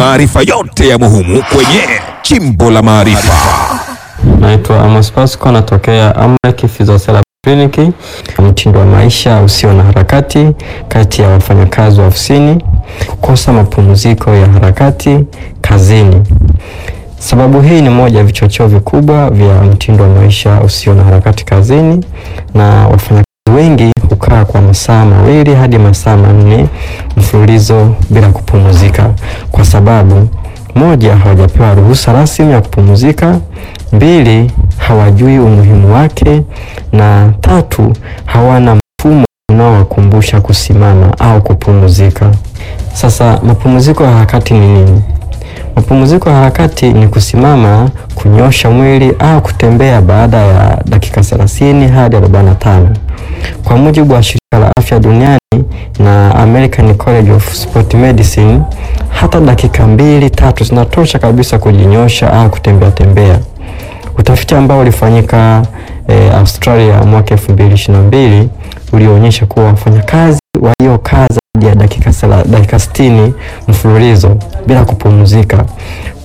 maarifa yote ya muhimu kwenye Chimbo la Maarifa. Naitwa Amos Pasco, natokea Amrek Physiotherapy Clinic. Mtindo wa maisha usio na harakati kati ya wafanyakazi wa ofisini, kukosa mapumziko ya harakati kazini. Sababu hii ni moja ya vichocheo vikubwa vya mtindo wa maisha usio na harakati kazini, na wafanyakazi wengi hukaa kwa masaa mawili hadi masaa manne mfululizo bila kupumzika, kwa sababu moja, hawajapewa ruhusa rasmi ya kupumzika; mbili, hawajui umuhimu wake; na tatu, hawana mfumo unaowakumbusha kusimama au kupumzika. Sasa mapumziko ya harakati ni nini? Mapumziko ya harakati ni kusimama, kunyosha mwili au kutembea baada ya dakika 30 hadi 45. Kwa mujibu wa Shirika la Afya Duniani na American College of Sport Medicine, hata dakika mbili tatu zinatosha kabisa kujinyosha au kutembea tembea. Utafiti ambao ulifanyika eh, Australia mwaka 2022 ulionyesha kuwa wafanyakazi waliokaa zaidi ya dakika 60 mfululizo bila kupumzika